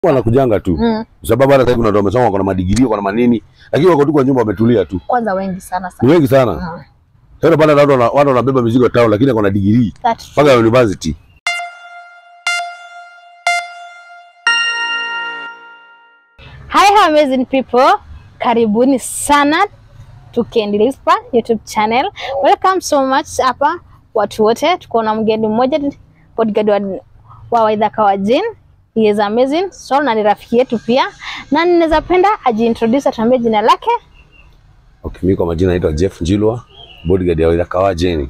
wanakujanga tu Mm. Kwa sababu hata sasa kuna watu wamesoma wako na madigiri wako na manini lakini wako tu kwa nyumba wametulia tu Kwanza wengi sana ni sana. wengi sana Mm. sasa pale watu wana- watu wanabeba mizigo town lakini wako na digiri That's true. mpaka university Hi amazing people, karibuni sana to Candy Lispa YouTube channel. Welcome so much hapa watu wote, tuko na mgeni mmoja bodyguard wa, wa Waithaka wa Jane. He is amazing so na ni rafiki yetu pia, na ninaweza penda ajiintroduce, atuambie jina lake. okay mimi kwa majina naitwa Jeff Njilwa bodyguard ya Waithaka wa Jane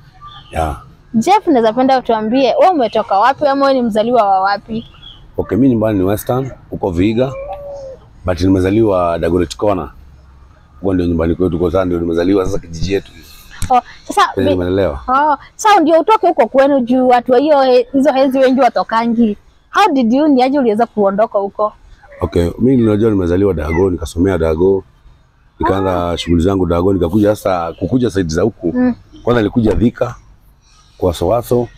yeah Jeff, naweza penda utuambie wewe umetoka wapi ama wewe ni mzaliwa wa wapi? okay mimi nyumbani ni Western huko Vihiga but nimezaliwa Dagoretti Corner huko ndio nyumbani kwetu kwa sasa ndio nimezaliwa sasa kijiji yetu Oh, sasa penye mi- nimelelewa Oh, sasa ndio utoke huko kwenu juu watu wa hiyo hizo hezi wengi watokangi. How did you ni aje uliweza kuondoka huko? Okay, mimi ninajua nimezaliwa Dago, nikasomea Dago, nikaanza shughuli zangu Dago, nikakuja sasa kukuja saidi za huku. Mm. Kwanza nilikuja Dhika kwa Sowaso,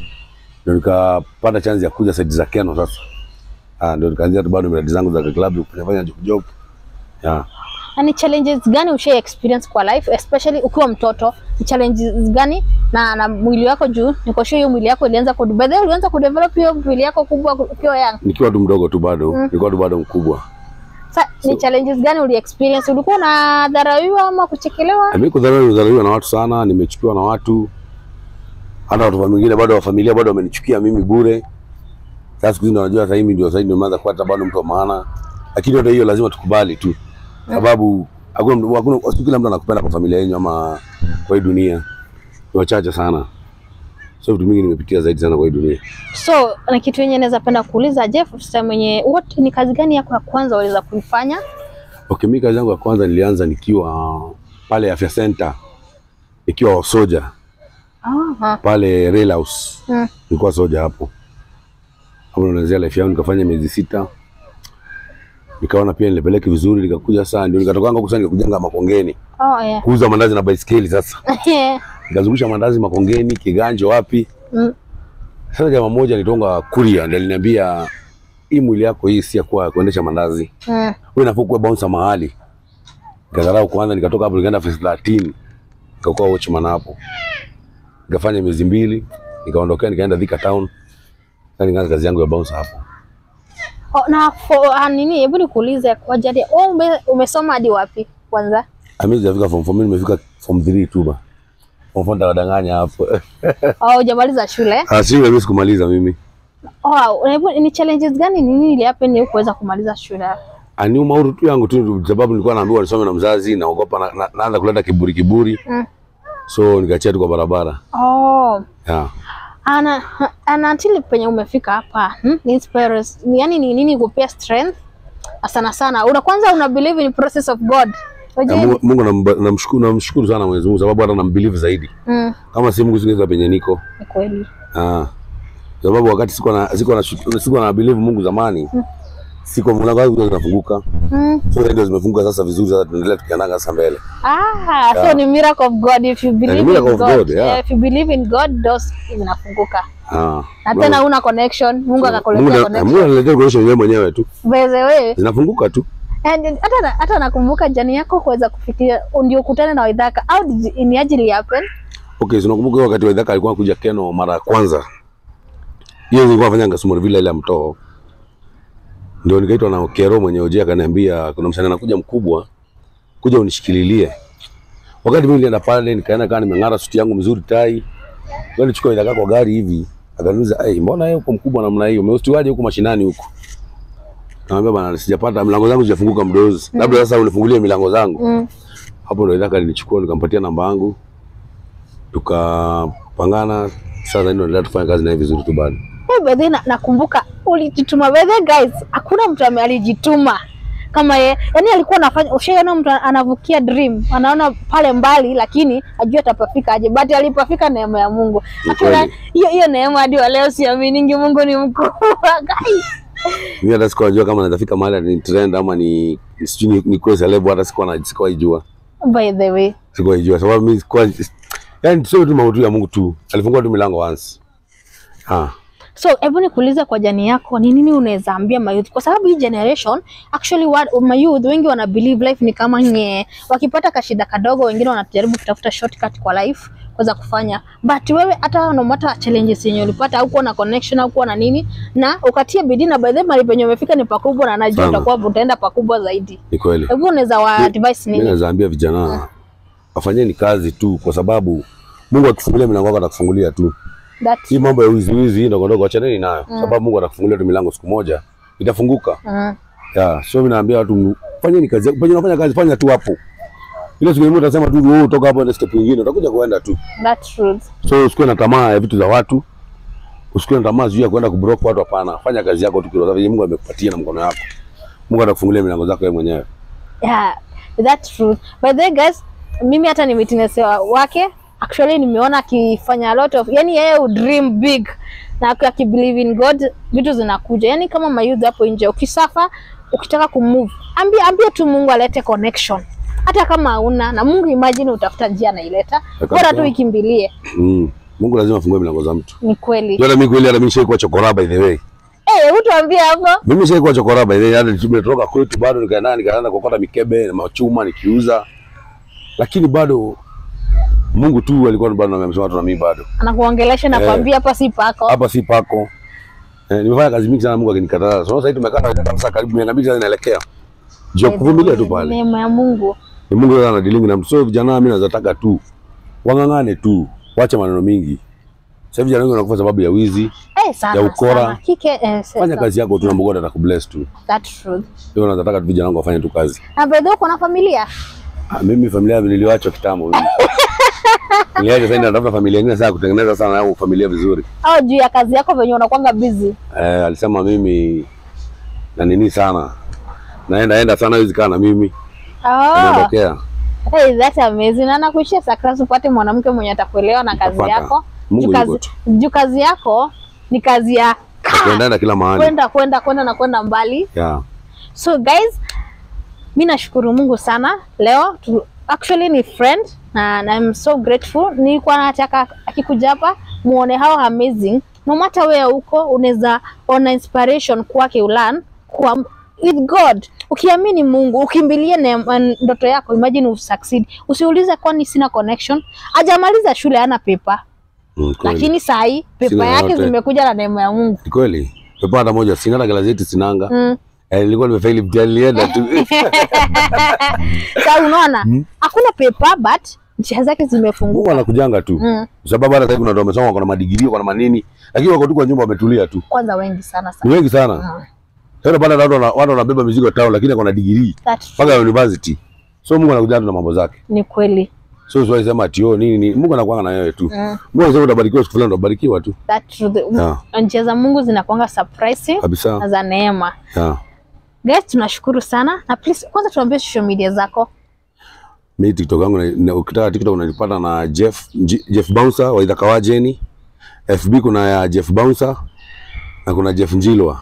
ndio nikapata chance ya kuja saidi za Keno sasa. Ah, ndio nikaanzia tu bado miradi zangu za klabu kufanya fanya job job. Yeah. Na ni challenges gani usha experience kwa life especially ukiwa mtoto? Ni challenges gani na, na mwili wako juu niko sure hiyo mwili yako ilianza ku by the way ulianza ku develop hiyo mwili yako kubwa ukiwa young. Nikiwa tu mdogo tu bado, Mm. nilikuwa tu bado mkubwa. Sasa ni challenges gani uli experience? Ulikuwa unadharauliwa ama kuchekelewa? Mimi kudhaliwa nimezaliwa na watu sana, nimechukiwa na watu. Hata watu wengine bado wa familia bado wamenichukia mimi bure. Sasa siku hizi ndio najua sasa hivi ndio sasa hivi nimeanza kuwa hata bado mtu wa maana. Lakini hata hiyo lazima tukubali tu. Sababu hakuna mtu- hakuna si kila mtu anakupenda kwa familia yenu ama kwa hii dunia. Ni wachache sana. So vitu mingi nimepitia zaidi sana kwa hii dunia. So na kitu yenye naweza penda kuuliza Jeff, sasa mwenye what ni kazi gani yako ya kwanza uliweza kuifanya? Okay, mimi kazi yangu ya kwanza nilianza nikiwa pale afya center. Nikiwa soja Aha. pale rail house. Mm. nilikuwa soja hapo hapo ndo naanzia life yangu nikafanya miezi sita nikaona pia nilipeleke vizuri nikakuja sasa ndio nikatokanga huko sasa nikakujanga Makongeni Oh yeah. kuuza mandazi na baisikeli sasa nikazungusha mandazi Makongeni Kiganjo wapi Mm. sasa jamaa mmoja nitonga kuria ndiye aliniambia hii mwili yako hii si ya kuwa kuendesha mandazi Mm. wewe unafaa kuwa bouncer mahali nikadharau kwanza nikatoka hapo nikaenda phase 13 nikakuwa watchman hapo nikafanya miezi mbili nikaondokea nikaenda Thika town sasa nikaanza kazi yangu ya bouncer hapo Oh, na for, ah, nini hebu nikuulize kwa jadi wewe ume, umesoma hadi wapi kwanza? Mimi sijafika form 4, mimi nimefika form 3 tu ba. Form 4 ndadanganya hapo. Oh, hujamaliza shule? Ah, si mimi sikumaliza mimi. Oh, hebu ni challenges gani nini ili happen ili kuweza kumaliza shule? Ani umauru tu yangu tu sababu nilikuwa naambiwa nisome na mzazi naogopa na, na, naanza kuleta kiburi kiburi. Mm. So nikachia tu kwa barabara. Oh, Yeah. ana ana until penye umefika hapa hmm? ni inspires ni yani ni nini kupea strength sana sana una kwanza una believe in process of God Na Oje, Mungu Mungu namba- namshukuru namshukuru sana Mwenyezi Mungu sababu hata nambelieve zaidi. mm, Kama si Mungu singeweza penye niko. ni kweli Ah. Sababu wakati siko na siko na siko na believe Mungu zamani. Siko mlango wangu unafunguka. mm. So ndio zimefunguka sasa vizuri sasa tunaendelea tukiananga sasa mbele. Ah, so Yeah. ni miracle of God if you believe miracle in of God. God, yeah. if you believe in God doors zinafunguka. Ah. Na tena una connection, Mungu Mungu akakuletea na- connection. Mungu analetea connection yeye mwenyewe tu. By the way, Zinafunguka tu. and hata na- hata nakumbuka jani yako kuweza kufikiria ndio ukutane na Waithaka. How did ni ajili happen? Okay, so nakumbuka wakati wa Idhaka alikuwa kuja Keno mara ya kwanza. Hiyo nilikuwa nafanya Ngasumuri vile ile ya mtoo. Ndio nikaitwa na Kero mwenye oje akaniambia kuna msanii anakuja mkubwa kuja unishikililie. Wakati mimi nilienda pale nikaenda kama nimeng'ara suti yangu mzuri tai. Ndio nichukua Idhaka kwa gari hivi. Akaniuliza, "Eh, mbona wewe uko mkubwa namna hiyo? Umeustiwaje huko mashinani huko?" Naambia bana sijapata milango zangu zijafunguka mdozi. Labda sasa unifungulie milango zangu. Mm. Hapo ndo Idhaka alinichukua nikampatia namba yangu, tukapangana. Sasa ndio naendelea tufanya kazi naye vizuri tu bado. Hey, by the way, na, nakumbuka ulijituma. By the way, guys, hakuna mtu ame- alijituma kama ye. Yani alikuwa anafanya, ushaiona mtu anavukia dream, anaona pale mbali, lakini ajua atapafika aje, but alipafika neema ya Mungu. Ni Hakuna kweli. hiyo hiyo neema hadi wa leo siaminingi Mungu ni mkubwa guys. Mimi hata sikuwa najua kama naweza fika mahali ni trend ama ni sijui ni, ni kwa celeb, hata sikuwa na sikuwa ijua, By the way, sikuwa ijua sababu mimi sikuwa yani, sio tu mambo tu ya Mungu tu, alifungua tu milango once. Ah, So hebu nikuulize kwa jani yako, ni nini unaweza ambia mayouth? Kwa sababu hii generation actually what mayouth wengi wana believe life ni kama nye, wakipata kashida kadogo, wengine wanajaribu kutafuta shortcut kwa life kuweza kufanya, but wewe hata no matter challenges yenye ulipata, au kuwa na connection au kuwa na nini, na ukatia bidii, na by the way mahali penye umefika ni pakubwa, na najua Sana. utakuwa utaenda pakubwa zaidi. Ni kweli. Hebu unaweza wa advice Mimi nini? naweza ambia vijana wafanyeni kazi tu, kwa sababu Mungu akifungulia milango yako atakufungulia tu. That Hii mambo ya wizi wizi ndogo ndogo achaneni nayo, sababu Mungu atakufungulia tu milango, siku moja itafunguka. mm, Ya, so mimi naambia watu fanyeni kazi, yako. penye unafanya kazi fanya tu hapo. Ile siku nyingine utasema tu wewe toka hapo na step nyingine utakuja kuenda tu. that truth. So usikuwe na tamaa ya vitu za watu. Usikuwe na tamaa juu ya kwenda kubroke watu hapana. Fanya kazi yako tu kwa sababu Mungu amekupatia na mkono wako. Mungu atakufungulia milango zako wewe mwenyewe. Yeah, that's true. By the way guys, mimi hata ni witness wa- wake actually nimeona akifanya a lot of yani yeye u dream big na aki- akibelieve in God vitu zinakuja. Yani kama mayouth hapo nje ukisafa ukitaka kumove, ambia ambia tu Mungu alete connection. Hata kama hauna na Mungu imagine utafuta njia anaileta. Bora tu Kabisa. ikimbilie. Mm. Mungu lazima afungue milango za mtu. Ni kweli. Hata mimi kweli hata mimi nishaikuwa chokora by the way. Eh, hebu tuambie hapo. Mimi nishaikuwa chokora by the way. Hata tumetoka kwetu bado nikaenda nikaanza kokota mikebe na machuma nikiuza. Lakini bado Mungu tu alikuwa bado amemsema watu na mimi bado. Anakuongelesha na Eh. kuambia hapa si pako. Hapa si pako. Eh, nimefanya kazi mingi sana Mungu akinikataa. So sasa hivi tumekaa na kanisa karibu miaka mbili sasa inaelekea. Jua kuvumilia tu pale. Neema ya Mungu. Ni Mungu sasa anadilingi na mtu. So vijana mimi naweza tu wang'ang'ane tu. Wache maneno mingi. Sasa hivi vijana wengi wanakufa sababu ya wizi. Eh, sana Ya ukora. sana. Kike eh, Fanya sasa. kazi yako tu na Mungu atakubless tu. That truth. Hiyo nataka tu vijana wangu wafanye tu kazi. Na by the way uko na familia? Ah, mimi familia yangu niliwachwa kitambo mimi. Niliacha sasa natafuta familia nyingine sasa kutengeneza sana yangu familia vizuri. au juu ya kazi yako venye unakwanga busy? Eh, alisema mimi na nini sana. Naenda enda sana hizi kaa na mimi. Oh, Anaondokea. hey, that's amazing. Na nakuishia sakrasi upate mwanamke mwenye atakuelewa na kazi Utapata. yako. Mungu Juu kazi, yuko tu. juu kazi yako ni kazi ya Tuendaenda kila mahali. kwenda kwenda kwenda na kwenda mbali. Yeah. So guys, mi nashukuru Mungu sana leo tu, actually ni friend na, na I'm so grateful. Nilikuwa nataka akikuja hapa muone how amazing no matter where uko unaweza ona inspiration kwake ulan kwa with God ukiamini Mungu ukimbilie neema- ndoto yako, imagine usucceed. Usiulize kwani sina connection. Ajamaliza shule hana pepa, Mm, kweli. lakini saa hii pepa Sina yake yote. zimekuja na neema ya Mungu. Ni kweli. Pepa hata moja sina hata gazeti sinanga. Mm. Eh, nilikuwa nimefaili mtihani nilienda tu. Sasa unaona hakuna pepa but njia zake Mungu zimefunguka. anakujanga tu. Mm. Kwa sababu hata sasa hivi kuna watu wamesoma wako na madigrii, wako na manini, lakini wako tu kwa nyumba wametulia tu. Kwanza wengi sana Ni sana. wengi sana. Mm. Sasa baada watu wana- watu wanabeba mizigo tao lakini wako na degree That's mpaka university. So Mungu anakuja tu na mambo zake. ni kweli. So usiwahi sema ati oh nini nini. Mungu anakuanga na wewe tu. Mm. Mungu anasema utabarikiwa siku fulani utabarikiwa tu. That truth. Yeah. Njia za Mungu zinakuanga surprising na Kabisa. za neema. Yeah. Guys, tunashukuru sana na please kwanza tuambie social media zako. Mimi TikTok yangu na- na ukitaka TikTok unanipata na Jeff Nji- Jeff Bouncer wa Idhaka Wajeni. FB kuna ya Jeff Bouncer na kuna Jeff Njilwa.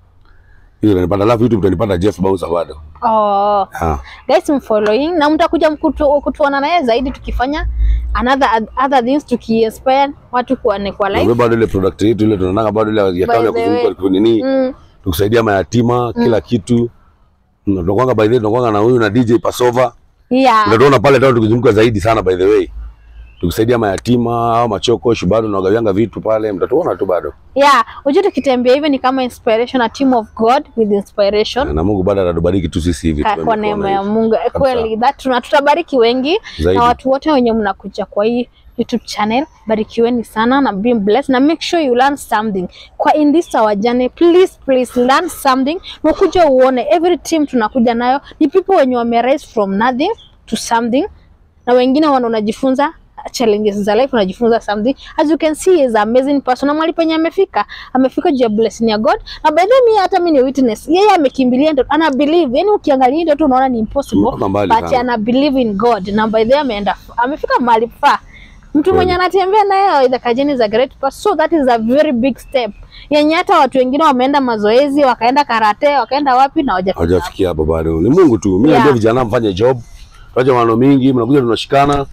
Hizo unanipata alafu YouTube utanipata Jeff Bouncer bado. Oh. Ah. Guys, mfollowing na mtakuja mkutu, kutuona naye zaidi tukifanya another other things tukiinspire watu kwa ni kwa Na life. bado ile product yetu ile tunataka bado ile ya tamu ya By the way. kuzunguka nini Mm. tukusaidia mayatima kila kitu. Mm, Tunakwanga by the way tunakwanga na huyu na DJ Pasova. Yeah. Unatuona pale tao tukizunguka zaidi sana by the way. Tukisaidia mayatima au machokoshi bado tunagawianga vitu pale mtatuona tu bado. Yeah, unajua tukitembea hivi ni kama inspiration a team of God with inspiration. Na Mungu bado atatubariki tu sisi hivi. Ka- tuwe kwa mikono neema ya hivi. Mungu Eh, kweli that tuna tutabariki wengi Zaidi. na watu wote wenye mnakuja kwa hii YouTube channel, barikiweni sana na be blessed na make sure you learn something kwa in this our journey. Please please learn something, nakuja uone every team tunakuja nayo ni people wenye wame rise from nothing to something, na wengine wana unajifunza challenges za life, unajifunza something. As you can see he is an amazing person, na mahali penye amefika amefika juu ya blessing ya God, na by the way mimi hata mimi ni witness, yeye amekimbilia ndio ana believe, yani ukiangalia ndio tu unaona ni impossible, Tumetoka mbali but sana. ana believe in God, na by the way ameenda amefika mahali far. Mtu mwenye anatembea naye the Kajeni is a great person, so that is a very big step yenye hata watu wengine wameenda mazoezi, wakaenda karate, wakaenda wapi na hawajafika. Hawajafikia hapo bado. Ni Mungu tu. Mimi Yeah. naambia vijana mfanye job. Tuache maneno mingi, mnakuja tunashikana.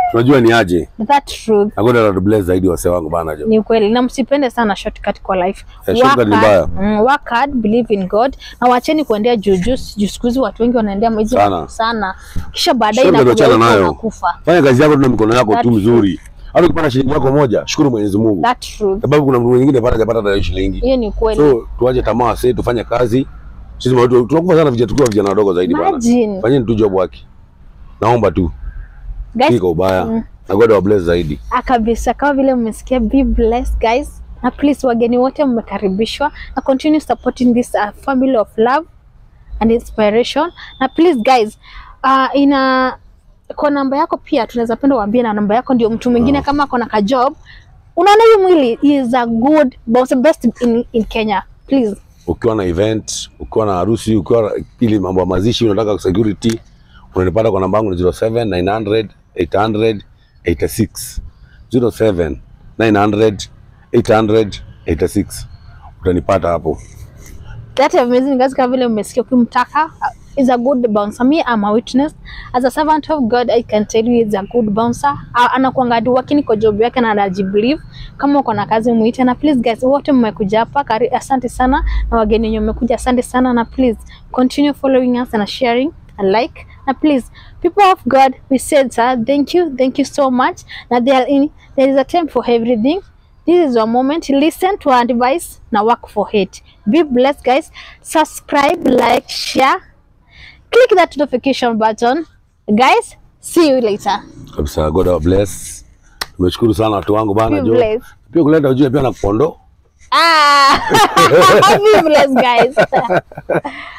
tunajua ni aje that truth na God atatubless zaidi wase wangu bana jo ni ukweli na msipende sana shortcut kwa life Eh, shortcut ni Work hard, mbaya. mm, work hard believe in god na wacheni kuendea juujuu juu siku hizi watu wengi wanaendea hizo Sana. sana kisha baadaye Shortcut inakuja wachana huko nayo. unakufa fanya kazi yako tu na mikono yako That's tu mzuri hata ukipata shilingi yako moja shukuru Mwenyezi Mungu that truth sababu kuna mtu mwingine pata hajapata hata hiyo shilingi hiyo ni ukweli so tuache tamaa sasa tufanye kazi sisi watu tunakufa sana vijana tukiwa vijana wadogo zaidi bana imagine fanyeni tu job wake naomba tu guys kiko ubaya Mm. na God wa bless zaidi Ah, kabisa kama vile mmesikia be blessed guys na please wageni wote mmekaribishwa na continue supporting this uh, family of love and inspiration na please guys uh, ina kwa namba yako pia tunaweza penda uambie na namba yako ndio mtu mwingine kama ako na ka job unaona hii mwili is a good boss best in, in Kenya please ukiwa na event ukiwa na harusi ukiwa na ili mambo ya mazishi unataka security unanipata kwa namba yangu ni 07 900 800 86 07 900 800 86 utanipata hapo that amazing guys kama vile mmesikia ukimtaka uh, is a good bouncer me I'm a witness as a servant of God I can tell you is a good bouncer uh, anakuanga hadi working kwa job yake na anajibelieve kama uko na kazi muite na please guys wote mmekuja hapa kari, asante sana na wageni wenye mmekuja asante sana na please continue following us and sharing and like na please people of God we said sir thank you thank you so much na there, are in, there is a time for everything This is your moment. Listen to our advice. Now work for it. Be blessed, guys. Subscribe, like, share. Click that notification button. Guys, see you later. kabisa God wa bless tumeshukuru sana watu wangu bana Be jo blessed. pia kuleta ujue pia na kupondo Ah, be blessed, guys.